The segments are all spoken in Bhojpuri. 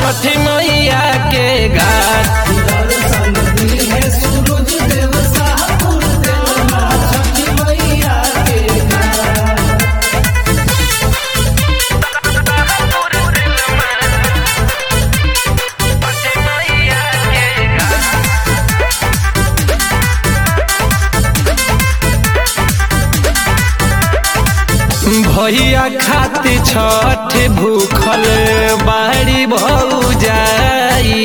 छठी मैया के घाट दर्शन दिहे सूरज देव सापुर देवा छठी मैया के घाट भैया खाती छठ भूखल बाड़ी भौजाई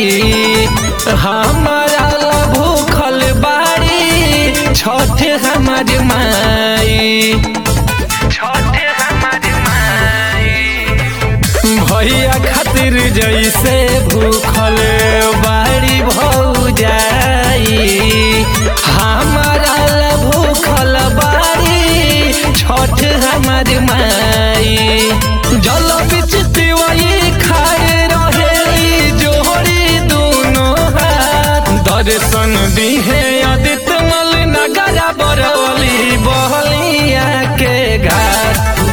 हमारा ला भूखल बाड़ी छठ हमार माई छठ हमार माई भैया खातिर जैसे भूखल बाड़ी भौजाई हमारा ला भूखल बाड़ी छठ हमार माई जल बिच तिवई खाए रहे जोड़ी दोनों हाथ दर्शन दिहे आदित्य मल नगरा बरौली बहलिया के घाट